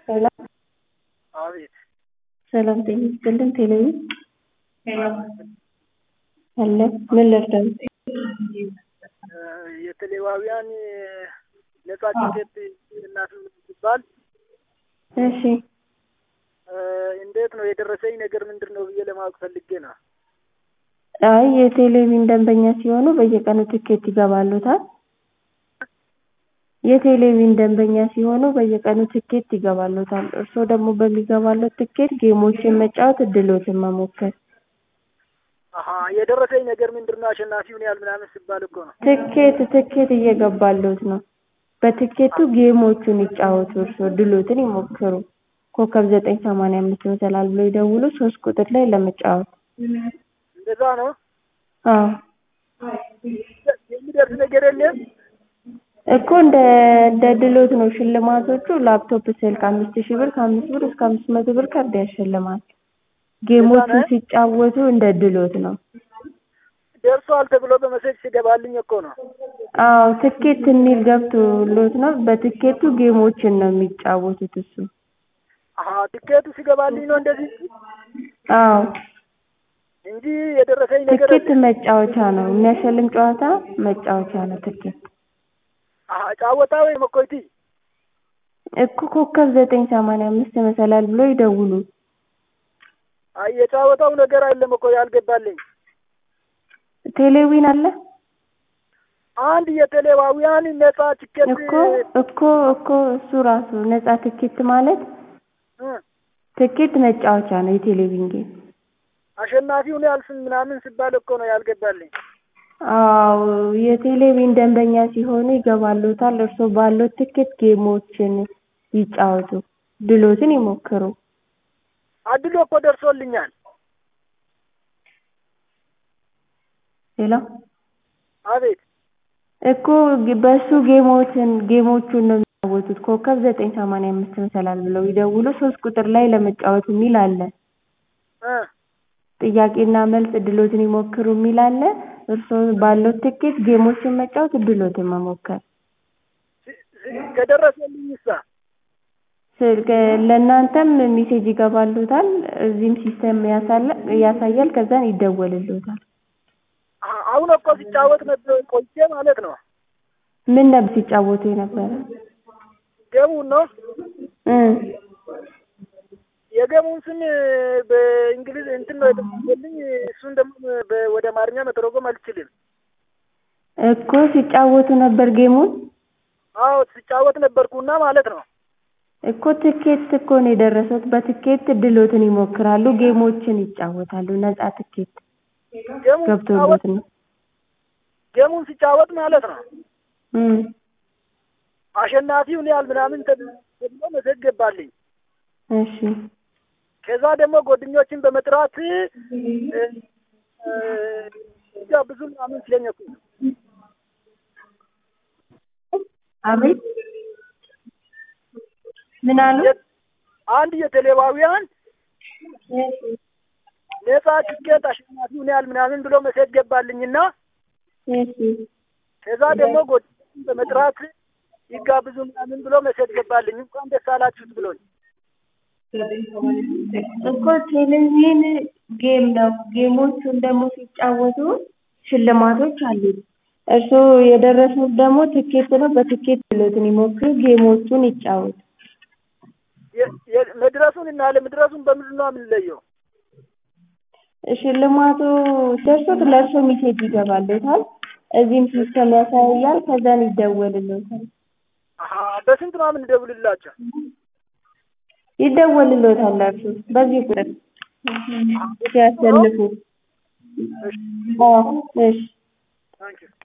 ሰላም አቤት ሰላም ጤና ይስጥልን ቴሌቪ አለ ምን ልርዳው? የቴሌዋውያን ነጻ ቲኬት እናት ሲባል እሺ እንዴት ነው የደረሰኝ ነገር ምንድን ነው ብዬ ለማወቅ ፈልጌ ነው። አይ የቴሌቪዥን ደንበኛ ሲሆኑ በየቀኑ ትኬት ይገባሉታል። የቴሌቪዥን ደንበኛ ሲሆኑ በየቀኑ ትኬት ይገባሉታል። እርስዎ ደግሞ በሚገባሎት ትኬት ጌሞችን መጫወት እድሎትን መሞከር አሀ የደረሰኝ ነገር ምንድን ነው አሸናፊውን ያህል ምናምን ሲባል እኮ ነው። ትኬት ትኬት እየገባሎት ነው። በትኬቱ ጌሞቹን ይጫወቱ እርስዎ ድሎትን ይሞክሩ። ኮከብ ዘጠኝ ሰማንያ አምስት መሰላል ብለው ይደውሉ ሶስት ቁጥር ላይ ለመጫወት እንደዛ ነው። አዎ የሚደርስ ነገር የለም። እኮ እንደ እንደ ድሎት ነው ሽልማቶቹ ላፕቶፕ ስልክ አምስት ሺህ ብር ከአምስት ብር እስከ አምስት መቶ ብር ካርድ ያሸልማል። ጌሞቹን ሲጫወቱ እንደ ድሎት ነው። ደርሷል ተብሎ በመሴጅ ሲገባልኝ እኮ ነው። አዎ ትኬት የሚል ገብቶሎት ነው። በትኬቱ ጌሞችን ነው የሚጫወቱት እሱ አሀ ትኬቱ ሲገባልኝ ነው እንደዚህ አዎ እንጂ የደረሰኝ ነገር ትኬት መጫወቻ ነው። የሚያሸልም ጨዋታ መጫወቻ ነው ትኬት። አሀ ጫወታ ወይ መኮይቲ እኮ ኮከብ ዘጠኝ ሰማንያ አምስት መሰላል ብሎ ይደውሉ። አይ የጫወታው ነገር አይደለም እኮ ያልገባልኝ። ቴሌዊን አለ አንድ የቴሌዋውያን ነጻ ቲኬት እኮ እኮ እኮ እሱ ራሱ ነጻ ትኬት ማለት ትኬት መጫወቻ ነው የቴሌቪዥን ጌም። አሸናፊውን ያህል ስም ምናምን ሲባል እኮ ነው ያልገባልኝ። አዎ የቴሌቪዥን ደንበኛ ሲሆኑ ይገባሎታል። እርስዎ ባሎት ትኬት ጌሞችን ይጫወቱ፣ ድሎትን ይሞክሩ። አድሎ እኮ ደርሶልኛል። ሌላ አቤት እኮ በሱ ጌሞችን ጌሞቹን ነው የሚጫወቱት። ኮከብ ዘጠኝ ሰማንያ አምስት መሰላል ብለው ይደውሉ ሶስት ቁጥር ላይ ለመጫወት የሚል አለ። እ ጥያቄና መልስ እድሎትን ይሞክሩ የሚል አለ። እርስዎ ባለው ትኬት ጌሞችን መጫወት እድሎትን መሞከር። ከደረሰልኝ እሳ ስልክ ለእናንተም ሜሴጅ ይገባሎታል። እዚህም ሲስተም ያሳያል። ከዛን ይደወልሎታል። አሁን እኮ ሲጫወት ነበር ቆይቼ ማለት ነው። ምን ነበር ሲጫወቱ የነበረ? ገሙን ነው እ የገሙን ስም በእንግሊዝ እንትን ነው የተጻፈልኝ። እሱን ደግሞ ወደ አማርኛ መተርጎም አልችልም። እኮ ሲጫወቱ ነበር ጌሙን። አዎ ሲጫወት ነበርኩና ማለት ነው። እኮ ትኬት እኮ ነው የደረሰት። በትኬት ድሎትን ይሞክራሉ፣ ጌሞችን ይጫወታሉ። ነጻ ትኬት ገሙን ገብቶሎት ነው። ገሙን ሲጫወት ማለት ነው። እ አሸናፊውን ያህል ምናምን ተብሎ መሰግ ገባልኝ። እሺ ከዛ ደግሞ ጓደኞችን በመጥራት እ ብዙ ምናምን ሲለኝ እኮ አቤት ምን አሉ? አንድ የቴሌዋውያን ነጻ ትኬት አሸናፊውን ያህል ምናምን ብሎ መሴጅ ገባልኝና እሺ ከዛ ደግሞ ጓደኞችን በመጥራት ይጋብዙ ምናምን ብሎ መሴጅ ገባልኝ። እንኳን ደስ አላችሁት ብሎኝ እኮ ቴሌቪዥን ጌም ነው። ጌሞቹን ደግሞ ሲጫወቱ ሽልማቶች አሉት። እርስዎ የደረሱት ደግሞ ትኬት ነው። በትኬት ድሎትን ይሞክሩ፣ ጌሞቹን ይጫወቱ። መድረሱን እና አለመድረሱን በምንድን ነው የምንለየው? ሽልማቱ ደርሶት ለእርስዎ ሜሴጅ ይገባሎታል። እዚህም ሲስተም ያሳያል። ከዛን ይደወልሎታል። አሀ በስንት ነው የምንደውልላቸው? ይደወልሎታል ለእርስዎ በዚህ ቁጥር ሲያሸንፉ። አዎ እሺ ታንኪዩ